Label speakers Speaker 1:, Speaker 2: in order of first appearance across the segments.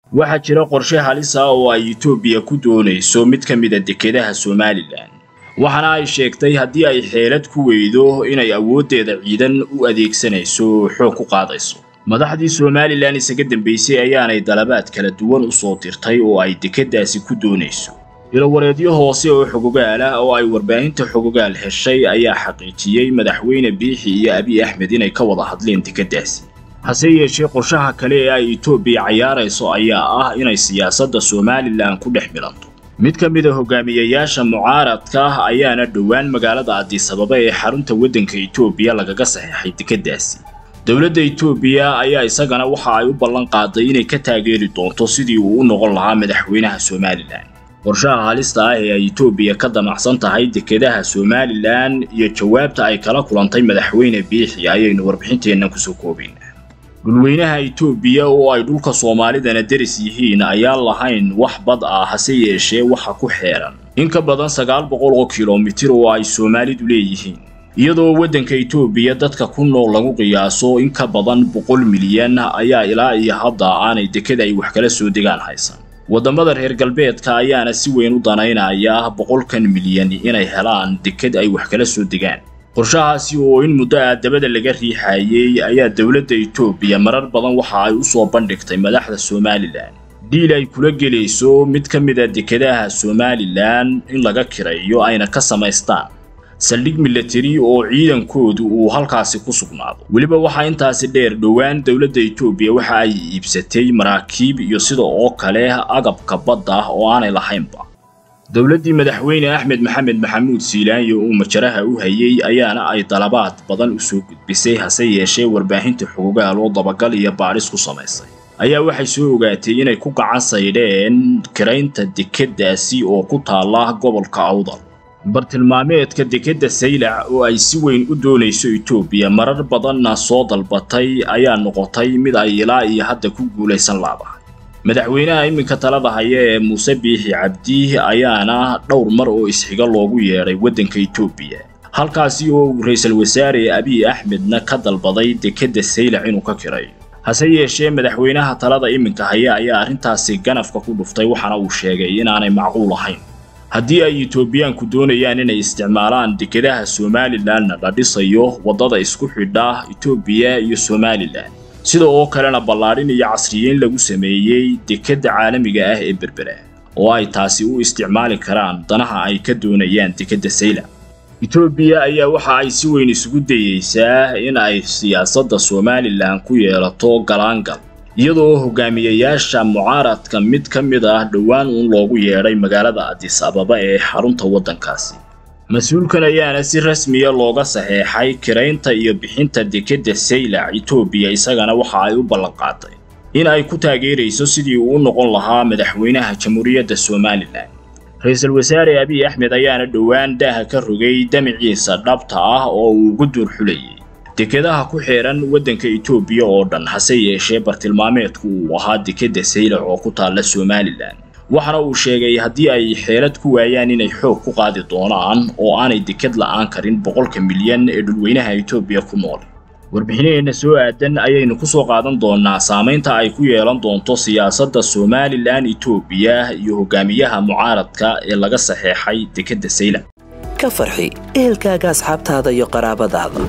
Speaker 1: waxaa jira qorshe halis ah oo ay etoobiya ku doonayso mid ka mida dekedaha somalilan waxaana ay sheegtay haddii ay xeelad ku weydo inay awooddeeda ciidan u adeegsanayso oo xoog ku qaadayso madaxdii somalilan isaga dambaysay ayaanay dalabaad kala duwan u soo dirtay oo ay dekeddaasi ku doonayso ilowareedyo hoose oo xogogaal ah oo ay warbaahinta xogogaal heshay ayaa xaqiijiyey madaxweyne biixi iyo abiy axmed inay ka wada hadleen dekeddaasi hase yeeshee qorshaha kale ee ay etoobiya cayaarayso ayaa ah inay siyaasadda somalilan ku dhex milanto mid ka mid a hogaamiyayaasha mucaaradka ah ayaana dhowaan magaalada adisababa ee xarunta waddanka etoobiya lagaga saxeexay dekeddaasi dowladda etoobiya ayaa isagana waxa ay u ballan qaaday inay ka taageeri doonto sidii uu u noqon lahaa madaxweynaha somalilan qorshaha halista ah ee ay etoobiya ka damacsan tahay dekedaha somalilan iyo jawaabta ay kala kulantay madaxweyne biixi ayaynu warbixinteennan kusoo koobaynaa dhulweynaha etoobiya oo ay dhulka soomaalidana deris yihiin ayaan lahayn wax bad ah hase yeeshee waxa ku xeeran in ka badan sagaal boqol oo kilomitir oo ay soomaalidu leeyihiin iyadoo waddanka etoobiya dadka ku nool lagu qiyaaso in ka badan boqol milyan ayaa ilaa iyo hadda aanay deked ay wax kala soo degaan haysan waddamada reer galbeedka ayaana si weyn u danaynaya boqolkan milyan inay helaan deked ay wax kala soo degaan qorshahaasi oo in muddo ah dabada laga riixayey ayaa dowladda etoobiya marar badan waxa ay u soo bandhigtay madaxda somalilan dhiil ay kula gelayso mid ka mid a dekedaha somalilan in laga kirayo ayna ka samaystaan saldhig milatari oo ciidankoodu uu halkaasi ku sugnaado weliba waxaa intaasi dheer dhowaan dowladda etoobiya waxa ay iibsatay maraakiib iyo sida oo kale agabka badda ah oo aanay lahaynba dowladdii madaxweyne axmed maxamed maxamuud siilaanyo uu majaraha u hayey ayaana ay dalabaad badan u soo gudbisay hase yeeshee warbaahinta xogogaal oo dabagal iyo baadhis ku samaysay ayaa waxay soo ogaatay inay ku gacan saydheen kiraynta dekeddaasi oo ku taalla gobolka awdal bartilmaameedka dekedda saylac oo ay si weyn u doonayso etoobiya marar badanna soo dalbatay ayaa noqotay mid ay ilaa iyo hadda ku guulaysan laadahay madaxweynaha iminka talada haya ee muuse biixi cabdi ayaana dhowr mar oo isxiga loogu yeedhay waddanka etoobiya halkaasi oo uu ra-iisul wasaare abiy axmedna ka dalbaday dekedda saylac inuu ka kirayo hase yeeshee madaxweynaha talada iminka haya ayaa arrintaasi ganafka ku dhuftay waxaana uu sheegay inaanay macquul ahayn haddii ay etoobiyaanku doonayaan inay isticmaalaan dekedaha somalilanna la dhisayo waddada isku xidha etoobiya iyo somalilan sida oo kalena ballaadhin iyo casriyeyn lagu sameeyey dekedda caalamiga ah ee berbera oo ay taasi u isticmaali karaan danaha ay ka doonayaan dekedda saylac etoobiya ayaa waxa ay si weyn isugu dayeysaa in ay siyaasadda somalilan ku yeelato galaangal iyadoo hogaamiyayaasha mucaaradka mid ka mid ah dhowaan uun loogu yeedhay magaalada adis ababa ee xarunta waddankaasi mas-uulkan ayaana si rasmiya looga saxeexay kiraynta iyo bixinta dekedda saylac etoobiya isagana waxa ay u ballanqaaday in ay ku taageerayso sidii uu u noqon lahaa madaxweynaha jamhuuriyadda somalilan ra-iisul wasaare abiy axmed ayaana dhowaan daaha ka rogay damiciisa dhabta ah oo uu ugu duur xulayay dekedaha ku xeeran waddanka etoobiya oo dhan hase yeeshee bartilmaameedku uu ahaa dekedda saylac oo ku taalla somalilan waxaana uu sheegay haddii ay xeelad ku waayaan inay xoog ku qaadi doonaan oo aanay deked la'aan karin boqolka milyan ee dhulweynaha etoobiya ku nool warbixinaheenna soo aadan ayaynu ku soo qaadan doonaa saamaynta ay ku yeelan doonto siyaasadda somalilan etoobiya iyo hogaamiyaha mucaaradka ee laga saxeexay dekedda saylac
Speaker 2: ka farxi ehelkaaga asxaabtaada iyo qaraabadaada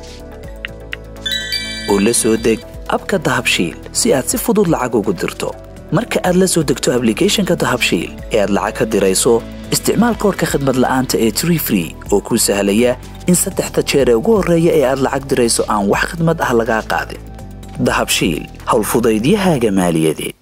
Speaker 2: oo la soo deg abka dahabshiil si aad si fudud lacag ugu dirto marka aad la soo degto ablicathonka dahabshiil ee aad lacag ka dirayso isticmaal koorka khadmad la'aanta ee tree free oo kuu sahlaya in saddexda jeer ee ugu horreeya ee aad lacag dirayso aan wax khadmad ah lagaa qaadin dahabshiil howlfudaydiyahaaga maaliyadeed